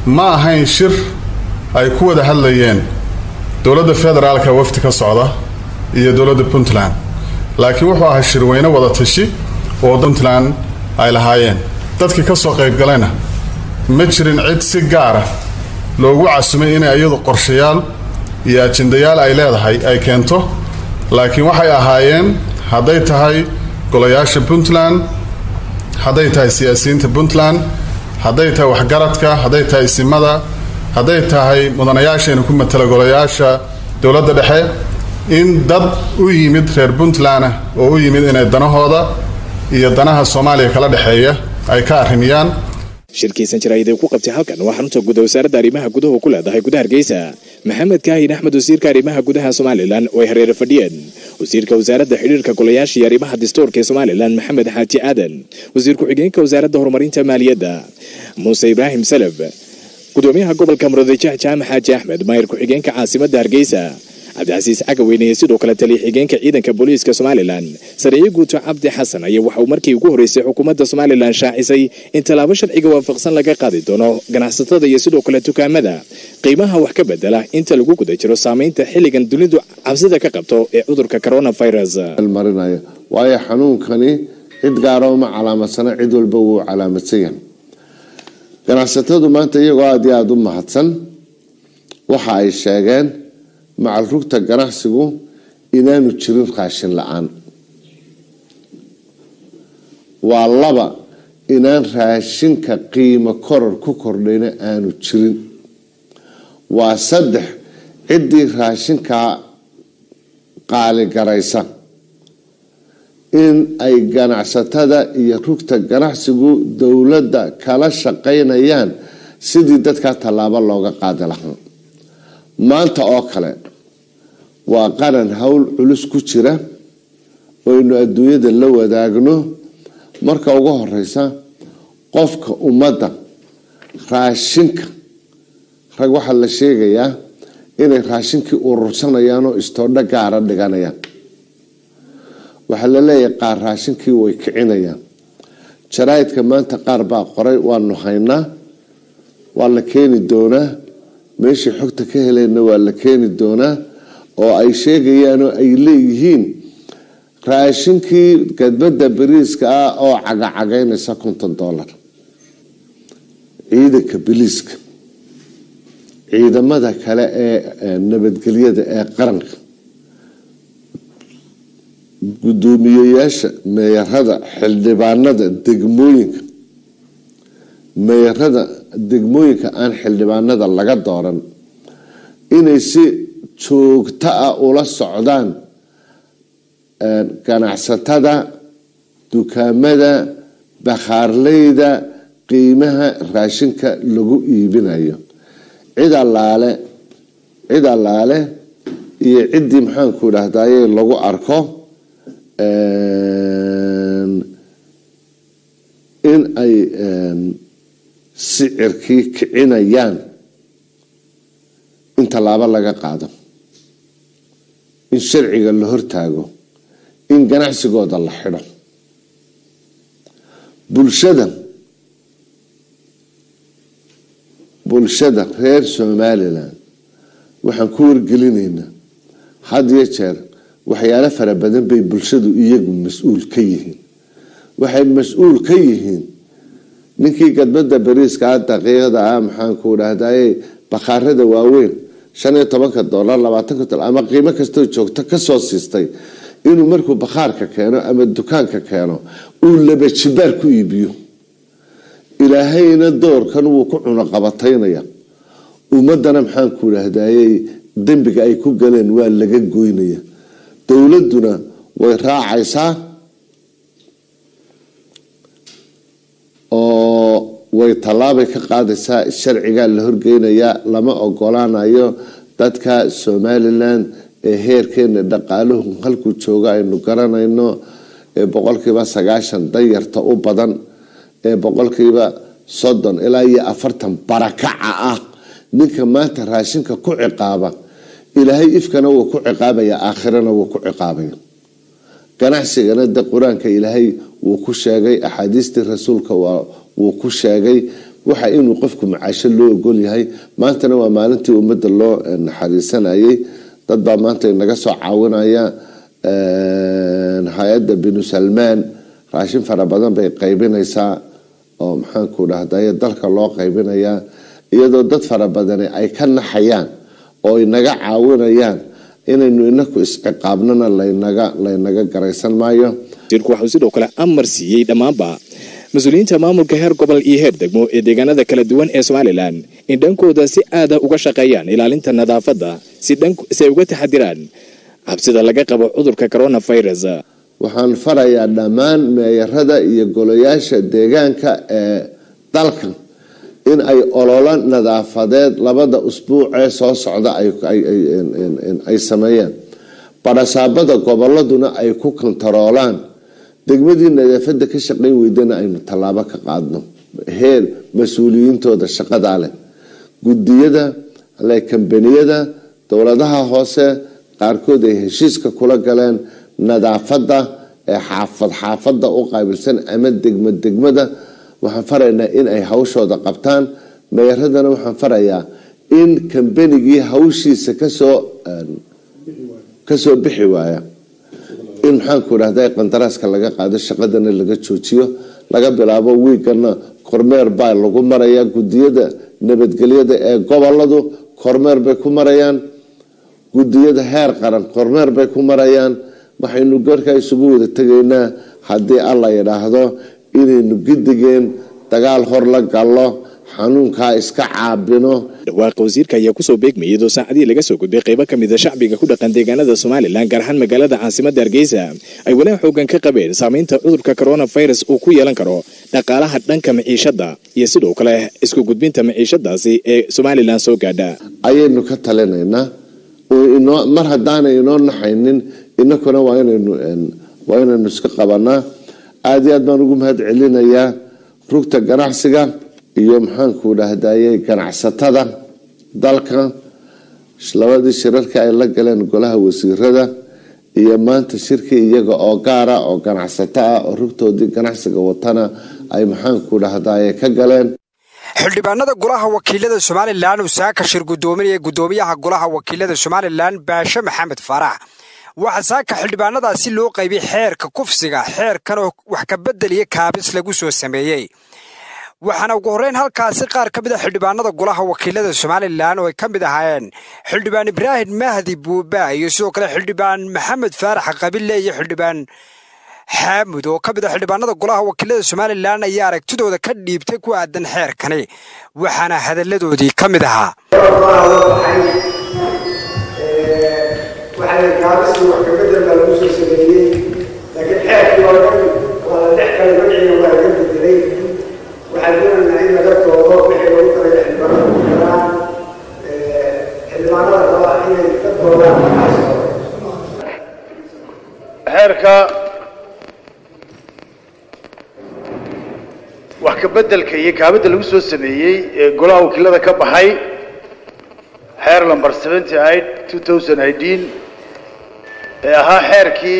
ma ahayn shir ay ku wada hadlayeen dowladda federaalka wafdi ka socda iyo dowladda puntland laakiin wuxuu ahaa shirweyne wada tashi oo puntland ay lahaayeen dadkii ka soo qaybgalayna ma jirin cid si gaara loogu casumay inay iyadu qorshayaal iyo ajendayaal ay leedahay ay keento laakiin waxay ahaayeen hadday tahay golayaasha puntland hadday tahay siyaasiyiinta puntland hadday tahay waxgaradka hadday tahay isimada hadday tahay mudanayaashayna ku matala golayaasha dowladda dhexe in dad u yimid reer puntland oo u yimid inay danahooda iyo danaha soomaaliya kala dhexeeya ay ka arrimiyaan shirkiisan jaraa'id ay ku qabtay halkan waa xarunta guda wasaaradda arrimaha gudaha ku leedahay gudaha hargeysa maxamed kaahin axmed wasiirka arrimaha gudaha somalilan oo ay hareere fadhiyeen wasiirka wasaaradda xidhiirka golayaasha iyo arrimaha dastuurka ee somalilan maxamed xaaji aadan wasiir ku-xigeenka wasaaradda horumarinta maaliyadda muuse ibraahim salaf gudoomiyaha gobolka muradajah jaamac xaaji axmed maayir ku-xigeenka caasimadda hargeysa cabdicasiis cagaweyne iyo sidoo kale taliya xigeenka ciidanka booliiska somalilan sareeye guuto cabdi xasan ayaa waxa uu markii ugu horreysay xukuumadda somalilan shaacisay in tallaabo sharciga waafaqsan laga qaadi doono ganacsatada iyo sidoo kale dukaamada qiimaha wax ka bedela inta lagu guda jiro saamaynta xilligan dunidu cabsida ka qabto ee cudurka coronavirus marinayo waayo xanuunkani cid gaara uma calaamadsana cid walba wuu calaamadsan yahay ganacsatadu maanta iyagoo aada iyo aada u mahadsan waxa ay sheegeen macal rugta ganacsigu inaanu jirin raashin la-aan waa laba inaan raashinka qiimo koror ku kordhayna aanu jirin waa saddex ciddii raashinkaa qaaligaraysa in ay ganacsatada iyo rugta ganacsigu dowladda kala shaqaynayaan sidii dadkaa tallaabo looga qaadi lahaa maanta oo kale waa qaran howl culus ku jira oynu adduunyada la wadaagno marka ugu horeysa qofka ummadda raashinka rag waxaa la sheegayaa inay raashinkii urursanayaan oo istoodho gaara dhiganayaan waxaa la leeyahay qaar raashinkii way kicinayaan jaraa'idka maanta qaar baa qoray waanu haynaa waa la keeni doonaa meeshii xogta ka heleenna waa la keeni doonaa oo ay sheegayaan oo ay leeyihiin raashinkii gadbada bariiska ah oo cagacagaynaysa konton dollar ciidanka biliiska ciidamada kale ee nabadgelyada ee qaranka gudoomiyeyaasha meeyarada xildhibaanada degmooyinka meeyarada degmooyinka aan xildhibaanada laga dooran inay si joogto ah ula socdaan ganacsatada dukaamada bakhaarleyda qiimaha raashinka lagu iibinayo cid allaale cid allaale iyo ciddii maxaanku idhahdaye lagu arko in ay sicirkii kicinayaan in tallaabo laga qaado in sharciga la hortaago in ganacsigooda la xidho bulshada bulshada reer somalilan waxaan ku wargelinaynaa had iyo jeer waxyaalo fara badan bay bulshadu iyagu mas-uul ka yihiin waxay mas-uul ka yihiin ninkii gadbada bariiska daqiiqada ah maxaanku dhahdaye bakhaarada waaweyn shan iyo tobanka dolar labaatanka dolar ama qiimo kastoo joogto kasoo siistay inuu markuu bakhaarka keeno ama dukaanka keeno uu laba jibaar ku iibiyo ilaahayna doorkan wuu ku cunoqabataynaya ummadana maxaanku dhahdaye dembiga ay ku galeen waa laga goynaya dowladuna way raacaysaa oo way tallaabay ka qaadaysaa sharcigaa la horgeynayaa lama ogolaanayo dadka somalilan ee heerkeena dhaqaaluhu halkuu jooga aynu garanayno ee boqolkiiba sagaashan danyarta u badan ee boqolkiiba soddon ilaa iyo afartan barakaca ah ninka maanta raashinka ku ciqaaba ilaahay ifkana wuu ku ciqaabaya aakhirana wuu ku ciqaabaya ganacsigana de qur-aanka ilaahay wuu ku sheegay axaadiistii rasuulka wuu ku sheegay waxa inuu qofku macaasho loo ogol yahay maantana waa maalintii ummadda loo naxariisanayay dad baa maanta inaga soo caawinaya hay-adda binu salmaan raashin fara badan bay qaybinaysaa oo maxaanku dhahdaye dalka loo qaybinayaa iyadoo dad fara badani ay ka naxayaan oo inaga caawinayaan inaynu inaku isciqaabnana laynaga laynaga garaysan maayo wasiirku waxuu sidoo kale amar siiyey dhammaanba mas-uuliyiinta maamulka heer gobol iyo heer degmo ee deegaanada kala duwan ee somalilan in dhankooda si aada uga shaqeeyaan ilaalinta nadaafadda si ay uga taxadiraan cabsida laga qabo cudurka coronavirus waxaan farayaa dhammaan meeyarada iyo golayaasha deegaanka ee dalkan in ay ololo nadaafadeed labada usbuucee soo socda ay sameeyeen barasaabada goboladuna ay ku kontaroolaan degmadii nadaafada ka shaqayn weydana aynu tallaabo ka qaadno heer mas-uuliyiintooda shaqadaa leh gudiyada kambaniyada dowladaha hoose qaarkood ay heshiiska kula galeen nadaafada ee xaafad xaafada u qaabilsan ama degma degmada waxaan faraynaa in ay hawshooda qabtaan meeradana waxaan farayaa in kambanigii hawshiisa kasoo kasoo bixi waaya in maxaanku dhahda qandaraaska laga qaado shaqadana laga joojiyo laga bilaabo wiigana kormeer baa lagu marayaa gudiyada nabadgelyada ee goboladu kormeer bay ku marayaan gudiyada heer qaran kormeer bay ku marayaan waxaynu garkaa isugu wada tegaynaa haddii alla yidhaahdo inaynu gidigeen dagaal hor la gallo xanuunkaa iska caabino dhawaaqa wasiirka ayaa kusoo beegmayay iyadoo saacadii laga soo gudbay qaybo ka mida shacbiga ku dhaqan deegaanada somalilan gaar ahaan magaalada caasimada hargeysa ay walaa xoogan ka qabeen saameynta cudurka coronavirus uu ku yeelan karo dhaqaalaha dhanka maciishada iyo sidoo kale isku gudbinta maciishadaasi ee somalilan soo gaadha ayaynu ka talinaynaa mar haddaanay inoo naxaynin inakuna waa inaynu iska qabanaa aada iyo aad baan ugu mahad celinayaa rugta ganacsiga iyo maxaanku dhahdaye ganacsatada dalka labadii shirarka ay la galeen golaha wasiirada iyo maanta shirkii iyaga oo gaara oo ganacsato ah oo rugtoodii ganacsiga watana ay maxaanku dhahdaye ka galeen xildhibaanada golaha wakiilada somalilan uu saaka shir gudoominaya gudoomiyaha golaha wakiilada somalilan baashe maxamed faarax waxaa saaka xildhibaanadaasi loo qaybiyey xeerka kufsiga xeerkan oo wax ka bedeliya kaabis lagu soo sameeyey waxaana ugu horreyn halkaasi qaar ka mid a xildhibaanada golaha wakiilada somalilan oo ay ka mid ahaayeen xildhibaan ibraahim mahdi buuba iyo sidoo kale xildhibaan maxamed faarax qabille iyo xildhibaan xaamud oo ka mid a xildhibaanada golaha wakiilada somalilan ayaa aragtidooda ka dhiibtay ku aadan xeerkani waxaana hadalladoodii ka mid ahaa gaabisii wax kabedel baa lagu soo sameeyey laakiin xeerkii oo dhan waa la dhex kale magaciina waa laga bedelay waxaan doonaynaa in laga doodo wixii lagu talaya xildhibaanada ku jiraan xildhibaanada raba inay ka doodaan xeerka wax ka bedelka iyo kaabidda lagu soo sameeyey ee golaha wakiilada ka baxay xeer number seventy eight two thousand eighteen ee ahaa xeerkii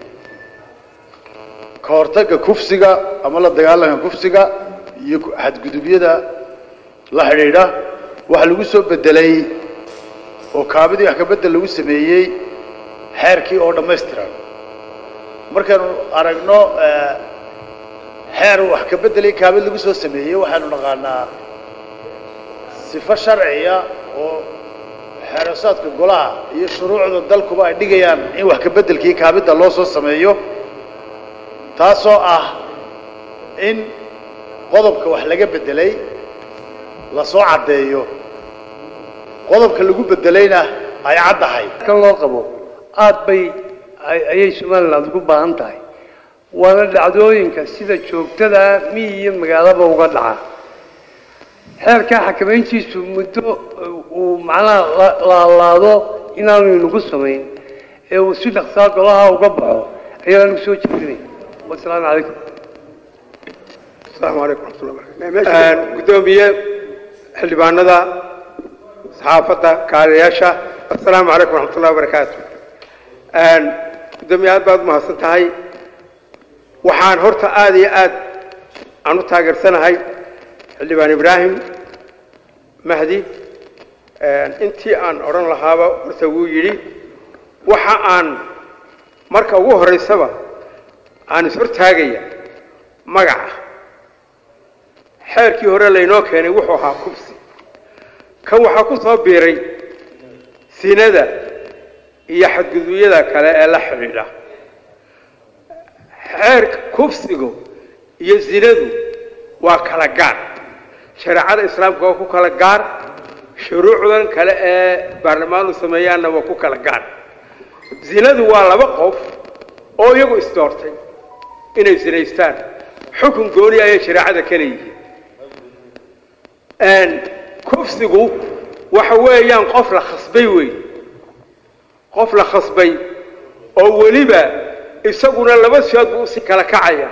ka hortagga kufsiga ama la dagaalanka kufsiga iyo xadgudubyada la xidhiidha waxaa lagu soo bedelay oo kaabidii wax ka bedel lagu sameeyey xeerkii oo dhammaystiran markaynu aragno xeer wax ka bedelay kaabid lagu soo sameeyey waxaanu naqaanaa sifo sharciya oo xeerasaadka golaha iyo shuruucda dalkuba ay dhigayaan in wax ka bedelkii kaabidda loo soo sameeyo taasoo ah in qodobka wax laga bedelay lasoo caddeeyo qodobka lagu bedelayna ay caddahay kan loo qabo aad bay ayay somaliland ugu baahan tahay waana dhacdooyinka sida joogtada miyi iyo magaalaba uga dhaca xeerkaa xakamayntiisu muddo uu macnaha laalaado inaanu inagu samayn ee uu si dhaqsaa golaha uga baxo ayaanu soo jeedinay wasalaamu calaykum asalaamu calaykum raxmatullah gudoomiye xildhibaanada saxaafadda kaaliyaasha assalaamu calaykum raxmatullahi wabarakaatu gudoomiye aad baad umahadsan tahay waxaan horta aada iyo aad aan u taageersanahay xildhibaan ibraahim mahdi intii aan odhan lahaaba horta wuu yidhi waxa aan marka ugu horraysaba aan ishortaagaya magaca xeerkii hore laynoo keenay wuxuu ahaa kubsi kan waxaa ku soo biiray sinada iyo xadgudubyada kale ee la xidhiidha xeerka kubsigu iyo sinadu waa kala gaar shareecada islaamka waa ku kala gaar shuruucdan kale ee baarlamaanu sameeyaanna waa ku kala gaar zinadu waa laba qof oo iyagu isdoortay inay sinaystaan xukun gooni ayay shareecada ka leeyihiin kufsigu waxa weeyaan qof la khasbay wey qof la khasbay oo weliba isaguna laba siyood buu usi kala kacaya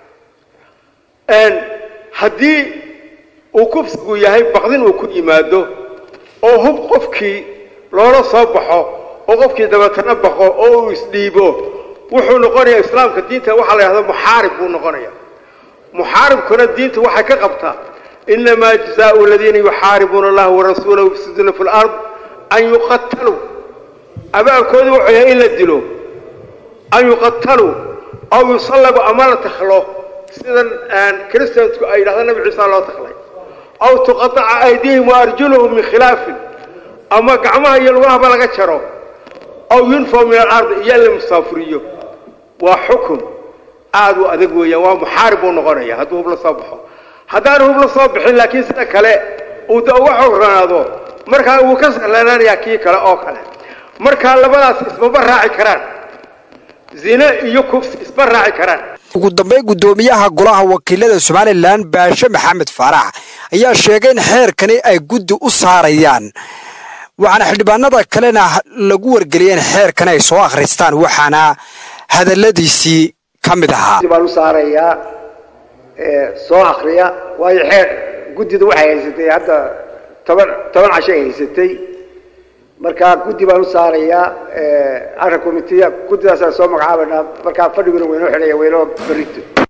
haddii uu kufsigu yahay baqdin uu ku yimaado oo hub qofkii loola soo baxo oo qofkii dabeetana baqo oo uu isdhiibo wuxuu noqonayaa islaamka diinta waxaa la yidhahda muxaarib buu noqonaya muxaaribkuna diinta waxay ka qabtaa inamaa jazaau aladiina yuxaaribuuna allaha warasuulahu yufsiduuna fi lard an yuqataluu abaalkoodu wuxuu yahay in la dilo an yuqataluu aw yusallabu ama la takhlo sidan christiansku ay yidhahda nabi ciisa loo taklay aw tuqaaca aydihim waarjuluhum min khilaafin ama gacmaha iyo lugahaba laga jaro aw yunfaw min alardi iyo in la musaafuriyo waa xukun aada u adag weeyaan waa muxaarib buu noqonaya hadduu hub la soo baxo haddaanu hub la soo bixin laakiin sida kale uu da uga xogranaado markaa wuu ka sahlanaanayaa kii kale oo kale markaa labadaas ismaba raaci karaan zine iyo kufsi isma raaci karaan ugu dambeyn guddoomiyaha golaha wakiilada somalilan baashe maxamed faarax ayaa sheegay in xeerkani ay guddi u saarayaan waxaana xildhibaanada kalena lagu wargeliyay in xeerkani ay soo akhristaan waxaana hadalladiisii ka mid ahaa baan u saarayaa soo akriya waayo xeer guddidu waxay haysatay hadda toban toban casho ay haysatay marka guddi baan u saarayaa arka committeya guddidaasaan soo magacaabanaa markaa fadhiguna waynoo xidhaya waynoo berito